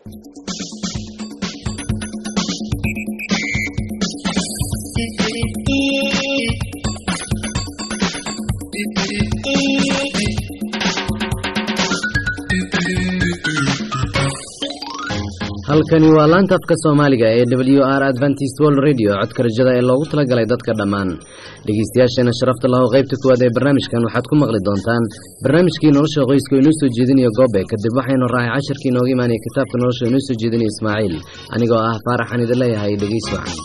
halkani waa laanta afka soomaaliga ee w r adventist world radio codka rajada ee loogu talagalay dadka dhammaan dhegeystayaasheena sharafta lahow qaybta kuwaad ee barnaamijkan waxaad ku maqli doontaan barnaamijkii nolosha qoyska oo inoo soo jeedinayo goobe kadib waxaynu raacay casharkii inooga imaanaya kitaabka nolosha inoo soo jeedinaya ismaaciil anigoo ah faaraxan idin leeyahay dhegeys wacan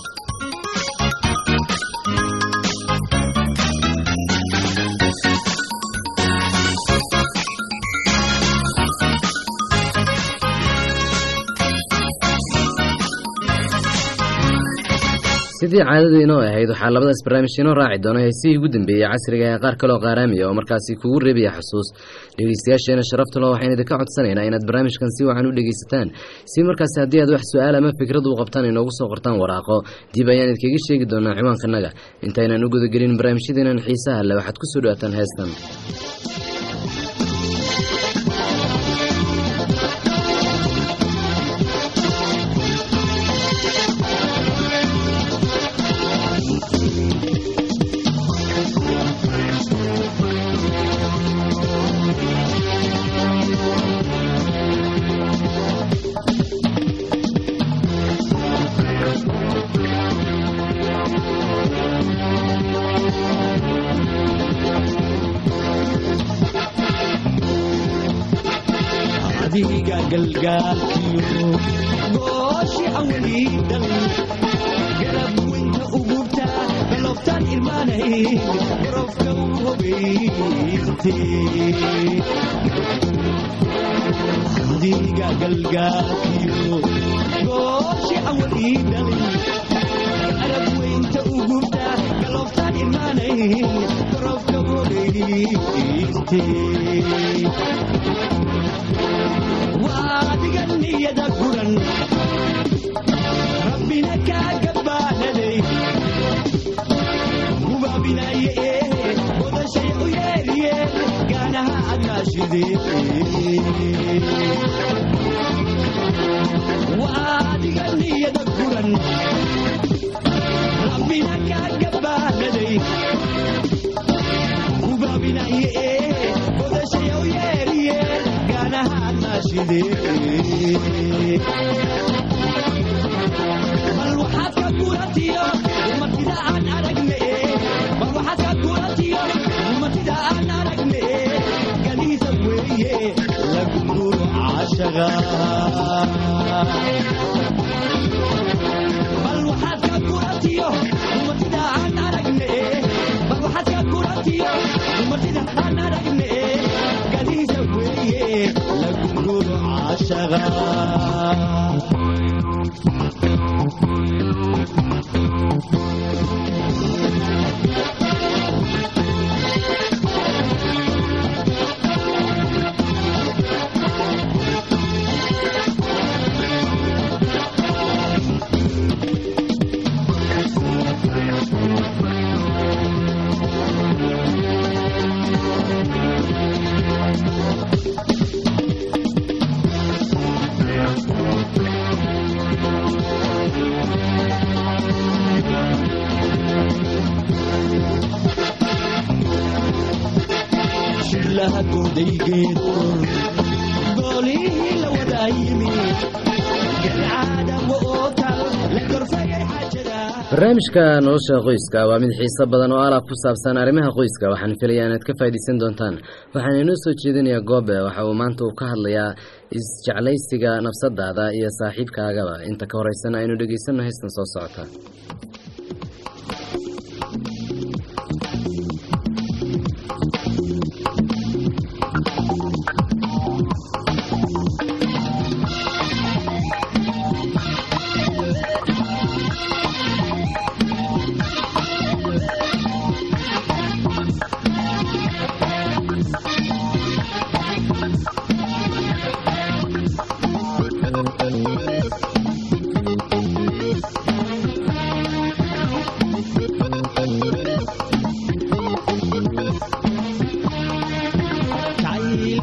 sidii caadadu inoo ahayd waxaa labadaas barnaamij inoo raaci doona heesihii ugu dambeeyey casriga ee qaar kaloo qaaraamiya oo markaasi kugu reebaya xusuus dhegeystayaasheena sharaftalo waxaynu idinka codsanaynaa inaad barnaamijkan si wacan u dhegeysataan si markaasi haddii aad wax su-aal ama fikrad u qabtaan inoogu soo qortaan waraaqo dib ayaan idkaga sheegi doonaa ciwaankanaga intaynaan u gudagelin barnaamijyadeenan xiisaha le waxaad kusoo dhawaataan heestan adiga galgaalkiyo gooshi awliidal garab weynta ugurta galoftaan irmaanay garofka u hobeyste adiga galgaalkiyo gooshi awliidal garab weynta ugurta galoftaan irmaanay garofka u hobeyste waadiga niyada guran rabbina kaaga baanaday gubaabinaye ee wadashay u yeeriye gaanaha adnaashidee waadiga niyada guran rabbina kaaga baanaday gubaabinaye ee wadashay u yeeriye bal waxaad ka guratiyo umatida aan aragne bal waxaad ka guratiyo umatida aan aragne galiisa weeye laguguro caashaga bal waxaad ka guratiyo umatida aan aragne bal waxaad ka guratiyo umatida aan aragne galiisa weeye laguguro caashaga shilaha goodaygeedo goolihii la wadaa yimi galcaadamo oo tal la gorfayay xaajada barnaamijka nolosha qoyska waa mid xiiso badan oo alaab ku saabsan arrimaha qoyska waxaan filayaa inaad ka faa'iidaysan doontaan waxaan inoo soo jeedinayaa goobe waxa uu maanta uu ka hadlayaa isjeclaysiga nafsadaada iyo saaxiibkaagaba inta ka horeysana aynu dhegeysanno heystan soo socota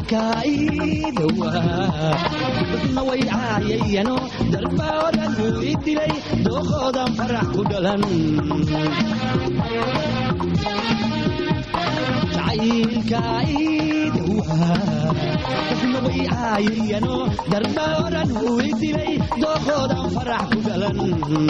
jacaylkaidawa dadna way caayayano darbaa odhan uu i dilay dookoodan farax ku dhalan jacaylkaidawa dadna way caayayano darbaa odhan uu i dilay dookoodan farax ku dhalan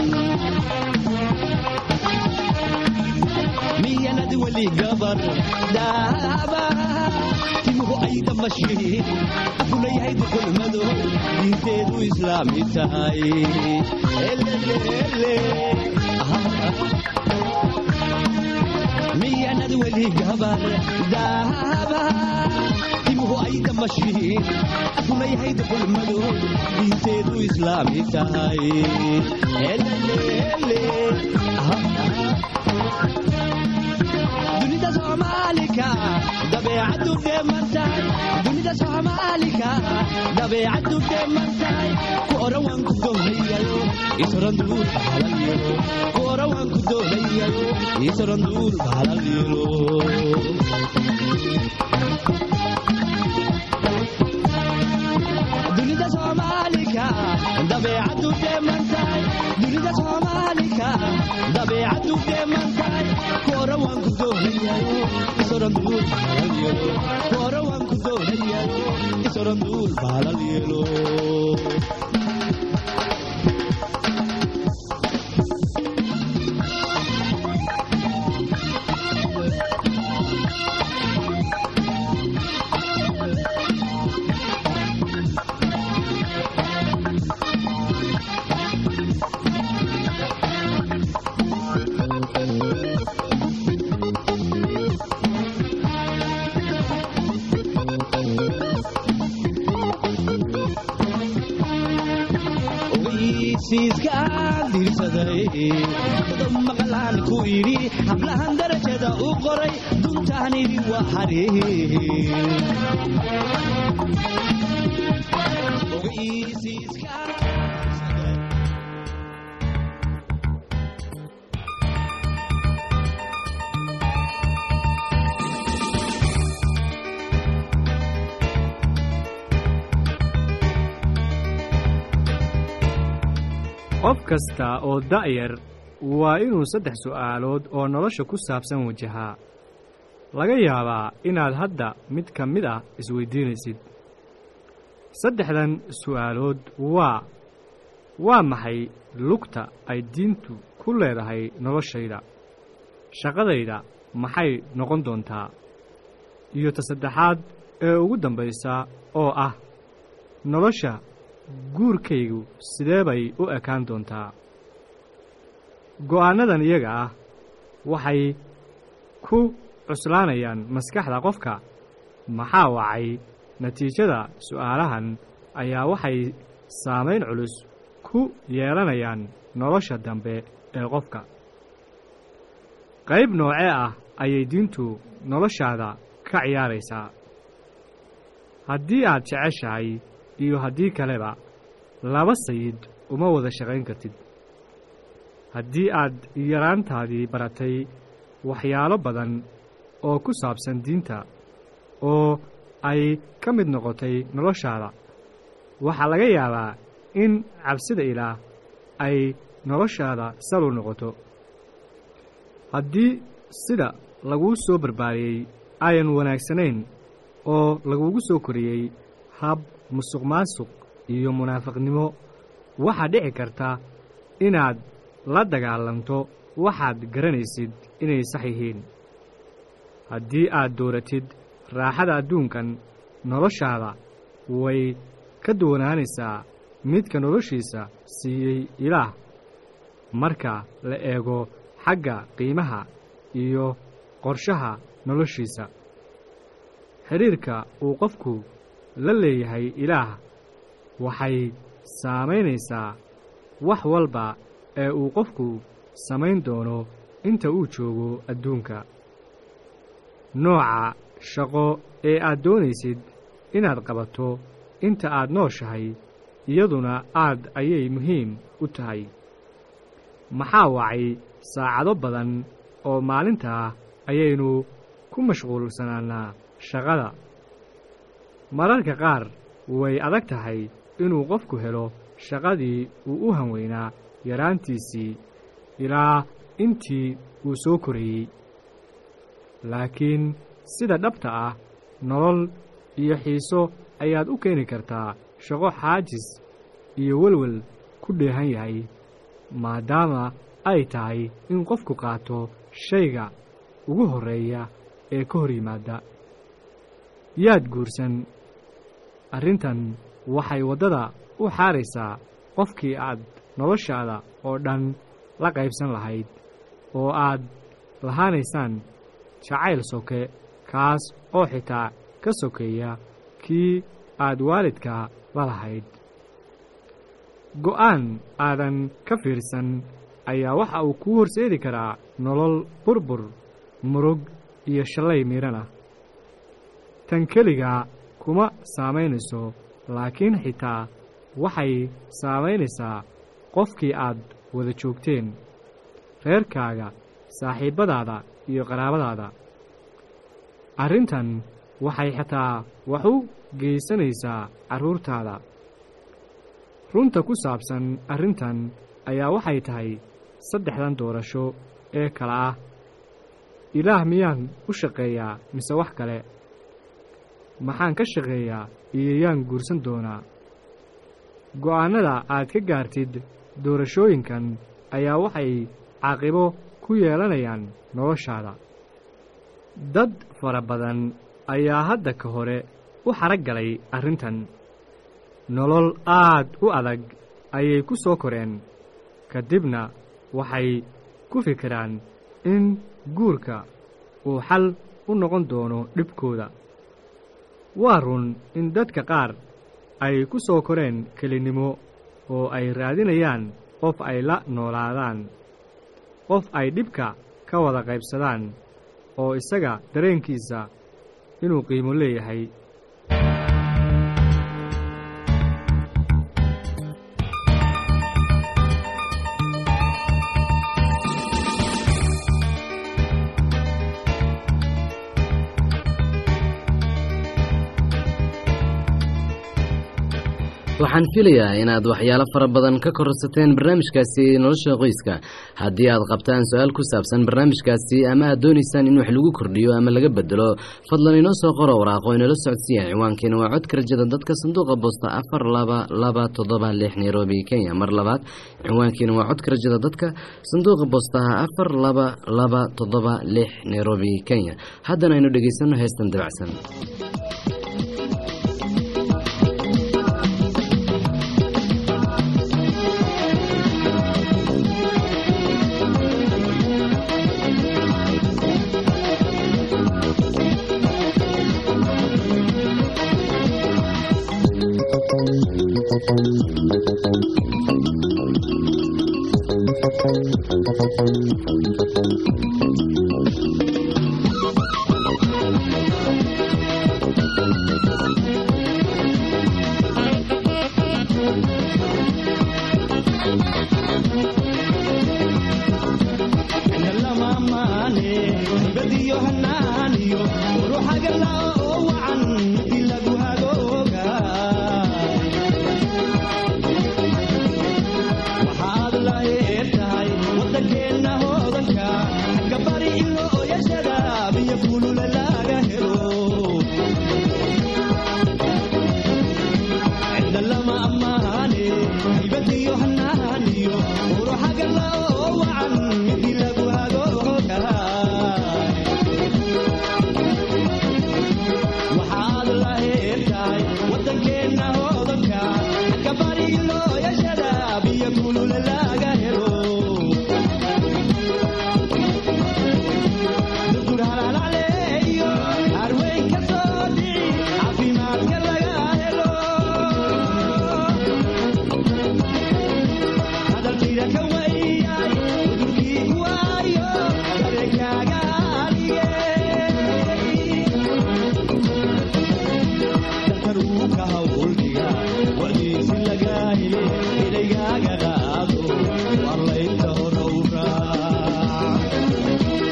miyanad weli gabar daaba timuhu ay damashiin afuleyahay dukulmado diinteedu islaami tahay elelele miyanad weli gabar daaba timuhu ay damashiin afuleyahay dukulmado diinteedu islaami tahay elelele dunida soomaalika dabeecaddu dheemantahay dunida soomaalika dabeecaddu dheemantahay ku oran waan ku doonayayo isoran duul bahalal yeelo ku oran waan ku doonayayo isoran duul bahalal yeelo dunida soomaalika dabeecaddu dheemantahay dunida soomaalika dabeecaddu dheemantahay ku oran waan ku doonayayo isoran duul bahalal yeelo ku oran waan ku doonayayo isoran duul bahalal yeelo ogeysiiskaan diirsaday dad maqlaan ku idhi hablahan darajada u qoray duntaan idhi waa xariir ogeysiiskaan qof kasta oo da'yar waa inuu saddex su'aalood oo nolosha ku saabsan wajahaa laga yaabaa inaad hadda mid ka mid ah isweyddiinaysid saddexdan su'aalood waa waa maxay lugta ay diintu ku leedahay noloshayda shaqadayda maxay noqon doontaa iyo ta saddexaad ee ugu dambaysa oo ah nolosha guurkaygu sidee bay u ekaan doontaa go'aannadan iyaga ah waxay ku cuslaanayaan maskaxda qofka maxaa wacay natiijada su'aalahan ayaa waxay saamayn culus ku yeelanayaan nolosha dambe ee qofka qayb noocee ah ayay diintu noloshaada ka ciyaaraysaa haddii aad jeceshahay iyo haddii kaleba laba sayid uma wada shaqayn kartid haddii aad yaraantaadii baratay waxyaalo badan oo ku saabsan diinta oo ay ka mid noqotay noloshaada waxaa laga yaabaa in cabsida ilaah ay noloshaada salu noqoto haddii sida laguu soo barbaariyey ayan wanaagsanayn oo lagugu soo koriyey hab musuq maasuq iyo munaafiqnimo waxaa dhici karta inaad la dagaalanto waxaad garanaysid inay sax yihiin haddii aad dooratid raaxada adduunkan noloshaada way ka duwanaanaysaa midka noloshiisa siiyey ilaah marka la eego xagga qiimaha iyo qorshaha noloshiisa xidhiirka uu qofku la leeyahay ilaah waxay saamaynaysaa wax walba ee uu qofku samayn doono inta uu joogo adduunka nooca shaqo ee aad doonaysid inaad qabato inta aad nooshahay iyaduna aad ayay muhiim u tahay maxaa wacay saacado badan oo maalintaa ayaynu ku mashquulsanaanaa shaqada mararka qaar way adag tahay inuu qofku helo shaqadii uu u hanweynaa yaraantiisii ilaa intii uu soo korayey laakiin sida dhabta ah nolol iyo xiiso ayaad u keeni kartaa shaqo xaajis iyo welwel ku dheehan yahay maadaama ay tahay in qofku qaato shayga ugu horreeya ee ka hor yimaada yaad guursan arrintan waxay waddada u xaaraysaa qofkii aad noloshaada oo dhan la qaybsan lahayd oo aad lahaanaysaan jacayl soke kaas oo xitaa ka sokeeya kii aad waalidka la lahayd go'aan aadan ka fiirsan ayaa waxa uu kuu horseedi karaa nolol burbur murug iyo shallay miidhan ah tan keligaa kuma saamaynayso laakiin xitaa waxay saamaynaysaa qofkii aad wada joogteen reerkaaga saaxiibbadaada iyo qaraabadaada arrintan waxay xitaa wax u geysanaysaa carruurtaada runta ku saabsan arrintan ayaa waxay tahay saddexdan doorasho ee kale ah ilaah miyaan u shaqeeyaa mise wax kale maxaan ka shaqeeyaa iyo yaan guursan doonaa go'aannada aad ka gaartid doorashooyinkan ayaa waxay caaqibo ku yeelanayaan noloshaada dad fara badan ayaa hadda ka hore u xarag galay arrintan nolol aad u adag ayay ku soo koreen ka dibna waxay ku fikiraan in guurka uu xal u noqon doono dhibkooda waa run in dadka qaar ay ku soo koreen kelinnimo oo ay raadinayaan qof ay la noolaadaan qof ay dhibka ka wada qaybsadaan oo isaga dareenkiisa inuu qiimo leeyahay waxaan filayaa inaad waxyaalo fara badan ka kororsateen barnaamijkaasi nolosha qoyska haddii aad qabtaan su-aal ku saabsan barnaamijkaasi ama aad doonaysaan in wax lagu kordhiyo ama laga bedelo fadlan inoo soo qoro waraaqo inala socodsiiya ciwaankeena waa codka rajada dadka sanduuqa boosta afar laba laba toddoba lix nairobi kenya mar labaad ciwaankeena waa codka rajada dadka sanduuqa boostaha afar laba laba toddoba lix nairobi kenya haddana aynu dhegaysano heestan dabacsan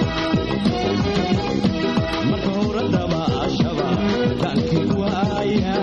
Yeah.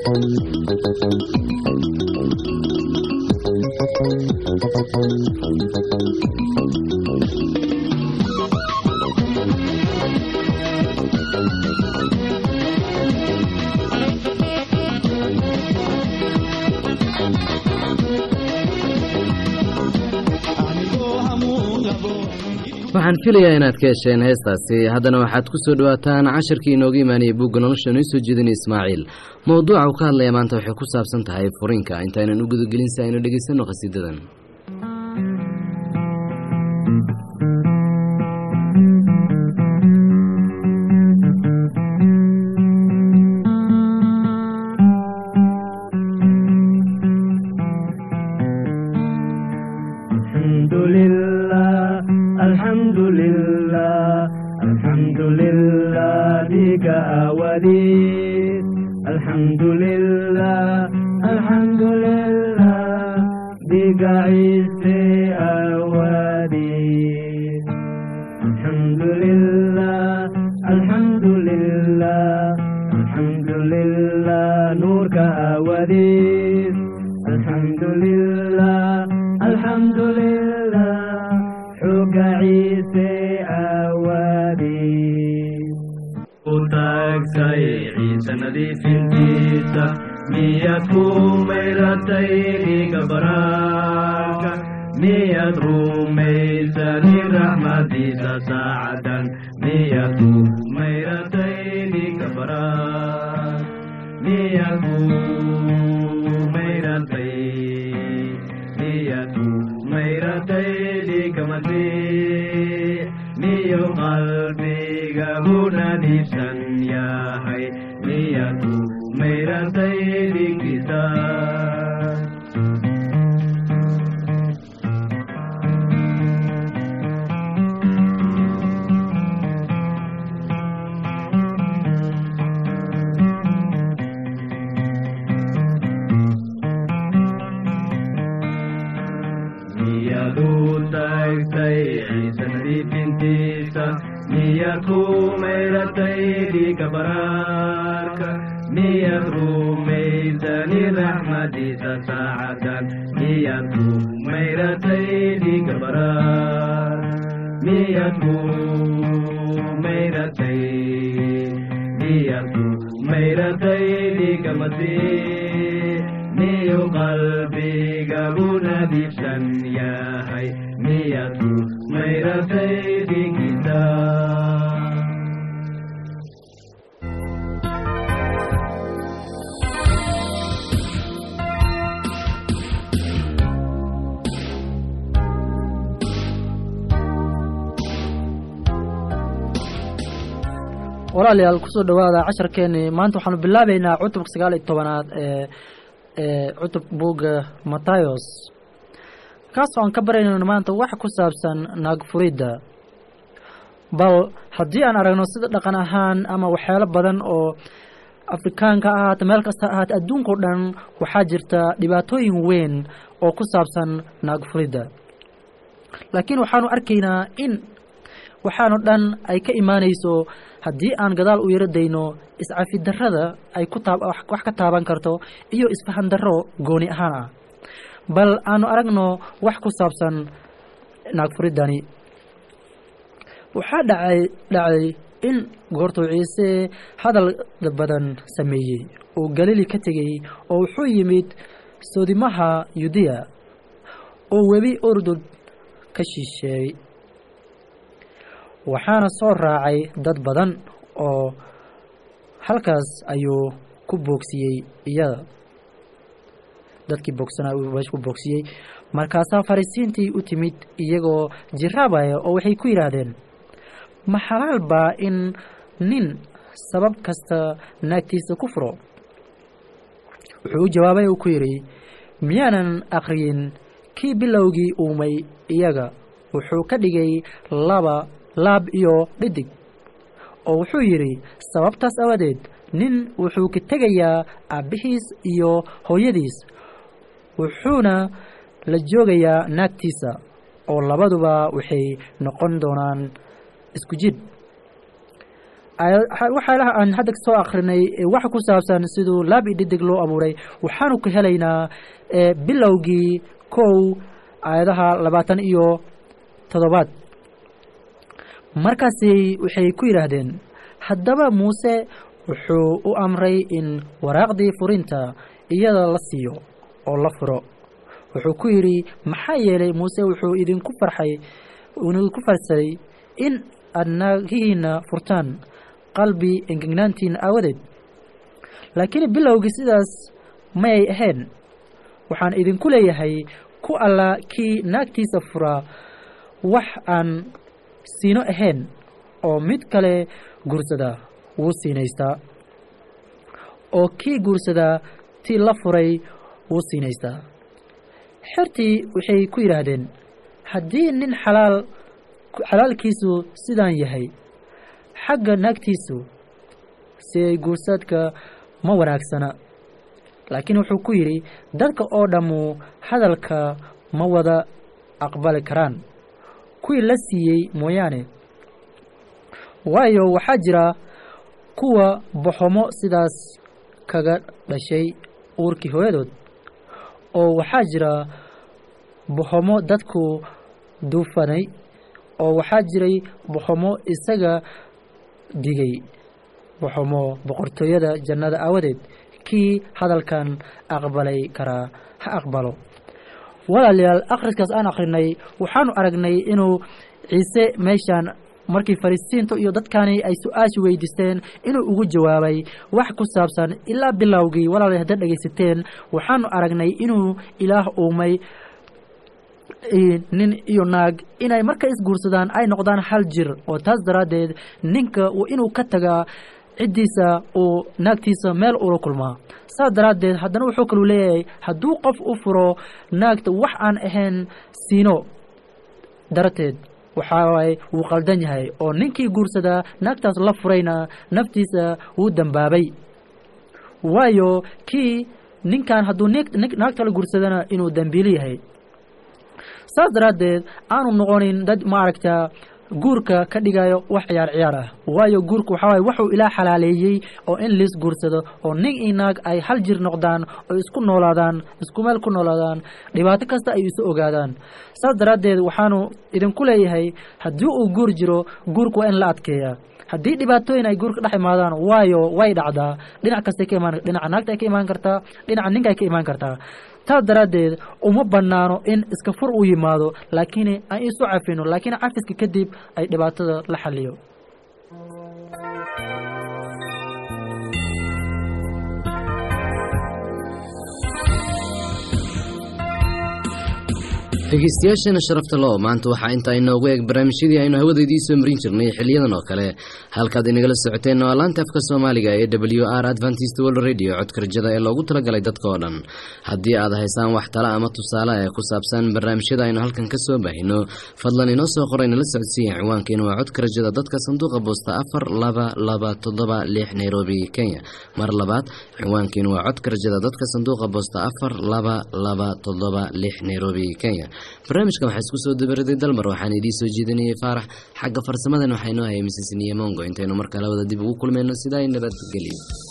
anigoo hamuun qabo waxaan filayaa inaad ka hesheen heestaasi haddana waxaad ku soo dhowaataan casharkii inooga imaanayay buugga nolosha inoo soo jeedinay ismaaciil mowduuca uu ka hadlaya maanta waxay ku saabsan tahay furiinka intaynan u gudagelin si aynu dhegaysanno qhasiidadan الحمد لله الحمد لله الحمد لله بك أوديت الحمد لله الحمد لله بك عيسى أوديت الحمد لله الحمد لله الحمد لله نورك أوديت الحمد لله الحمد لله حق عيسى أودي utaagtay ciise nadiifintiisa miyaad ku mayratay dhiiga baraarka miyaad rumaysani raxmadiisa saacadan miyaad ku mayratay dhiiga baraar miyaad ku mayratay miyaad ku mayratay dhiiga masiix miyo qalbiga hunadiibsan yahay miyaad ku mayratay dhiigisa miyaad u taagtay ciise nadiifintiisa miyaad ku mayratay dhiiga baraarka miyaad rumaysani raxmadiisa saacadan miyaad ku mayratay dhiiga baraar miyaad ku mayratay miyaad ku mayratay dhiiga masiix miyu qalbiga hunadiibsan yahay miyaad ku mayratay dhiigisa walaalayaal kusoo dhowaada casharkeenii maanta waxaanu bilaabeynaa cutubka sagaal iyo tobanaad ee ee cutub buugga matayos kaasoo aan ka baraynayno maanta wax ku saabsan naagfuridda bal haddii aan aragno sida dhaqan ahaan ama waxyaalo badan oo afrikaanka ha ahaata meel kasta ha ahaata adduunkao dhan waxaa jirta dhibaatooyin weyn oo ku saabsan naagfuridda laakiin waxaanu arkaynaa in waxaanu dhan ay ka imaanayso haddii aan gadaal u yaro dayno iscafidarrada ay ku taab wax wax ka taaban karto iyo isfahan darro gooni ahaan ah bal aanu aragno wax ku saabsan naagfuriddani waxaa dhacay dhacay in goortuu ciise hadal badan sameeyey uu galili ka tegey oo wuxuu yimid soodimaha yudiya oo webi urdun ka shisheeyey waxaana soo raacay dad badan oo halkaas ayuu ku boogsiyey iyada dadkii boogsanaa uu meesha ku boogsiyey markaasaa farisiintii u timid iyagoo jiraabaya oo waxay ku yidhaahdeen ma xalaal baa in nin sabab kasta naagtiisa ku furo wuxuu u jawaabay uu ku yidhi miyaanan akhriyin kii bilowgii uumay iyaga wuxuu ka dhigay laba laab iyo dhidig oo wuxuu yidhi sababtaas awadeed nin wuxuu ka tegayaa aabbihiis iyo hooyadiis wuxuuna la joogayaa naagtiisa oo labaduba waxay noqon doonaan isku jid waxyaalaha aan hadda soo akrinay waxa ku saabsan siduu laab iyo dhidig loo abuuray waxaanu ka helaynaa bilowgii kow aayadaha labaatan iyo toddobaad markaasi waxay ku yidhaahdeen haddaba muuse wuxuu u amray in waraaqdii furinta iyada la siiyo oo la furo wuxuu ku yidhi maxaa yeelay muuse wuxuu idinku farxay idinku farsaday in aad naagihiina furtaan qalbi engegnaantiin aawadeed laakiin bilowgii sidaas mayay ahayn waxaan idinku leeyahay ku alla kii naagtiisa furaa wax aan siino ahayn oo mid kale guursada wuu siinaystaa oo kii guursadaa tii la furay wuu siinaystaa xertii waxay ku yidhaahdeen haddii nin xalaal xalaalkiisu sidaan yahay xagga naagtiisu si ay guursaadka ma wanaagsana laakiin wuxuu ku yidhi dadka oo dhammu hadalka ma wada aqbali karaan kuwii la siiyey mooyaane waayo waxaa jira kuwa boxomo sidaas kaga dhashay uurkii hooyadood oo waxaa jira boxomo dadku duufanay oo waxaa jiray boxomo isaga digay boxomo boqortooyada jannada aawadeed kii hadalkan aqbalay karaa ha aqbalo walaalayaal akhriskaas aan akhrinay waxaanu aragnay inuu ciise meeshaan markii fariisiinta iyo dadkani ay su-aashi weydiisteen inuu ugu jawaabay wax ku saabsan ilaa bilowgii walaalay haddaad dhegaysateen waxaanu aragnay inuu ilaah uumay nin iyo naag inay marka isguursadaan ay noqdaan hal jir oo taas daraaddeed ninka inuu ka tagaa ciddiisa uu naagtiisa meel ula kulmaa saas daraaddeed haddana wuxuu kalu leeyahay hadduu qof u furo naagta wax aan ahayn siino darateed waxaa waaye wuu qaldan yahay oo ninkii guursadaa naagtaas la furayna naftiisa wuu dambaabay waayo kii ninkan hadduu naagta la guursadana inuu dambiili yahay saas daraaddeed aanu noqonin dad maaragta guurka ka dhigayo wax ciyaar ciyaar ah waayo guurka waxaa waaye wuxuu ilaa xalaaleeyey oo in liis guursado oo nin iyo naag ay hal jir noqdaan oo isku noolaadaan isku meel ku noolaadaan dhibaato kasta ay isu ogaadaan saas daraaddeed waxaanu idinku leeyahay haddii uu guur jiro guurka waa in la adkeeyaa haddii dhibaatooyin ay guurka dhex imaadaan waayo way dhacdaa dhinac kastay ka imaan dhinaca naagta ay ka imaan kartaa dhinaca ninka ay ka imaan kartaa taas daraaddeed uma bannaano in iska fur uu yimaado laakiin aan isu cafino laakiin cafiska kadib ay dhibaatada la xaliyo dhegeystayaasheena sharafta lo maanta waxaa intaa inoogu eeg barnaamijyadii aynu hawadeedii soo marin jirnay xiliyadan oo kale halkaad inagala socoteen waa laanta afka soomaaliga ee w r adventist world radio codka rajada ee loogu talagalay dadka oo dhan haddii aad haysaan wax tala ama tusaale ee ku saabsan barnaamijyada aynu halkan ka soo baahino fadlan inoo soo qoray nala socodsiiya ciwaankeena waa codka rajada dadka sanduuqa boosta afar laba laba toddoba lix nairobi kenya mar labaad ciwaankeena waa codka rajada dadka sanduuqa boosta afar laba laba toddoba lix nairobi kenya barnaamijkan waxaa isku soo dabaraday dalmar waxaan idiin soo jeedinayay faarax xagga farsamadan waxaa inoo hayay misesniye mongo intaynu markale wada dib ugu kulmayno sidaa nabadgelyo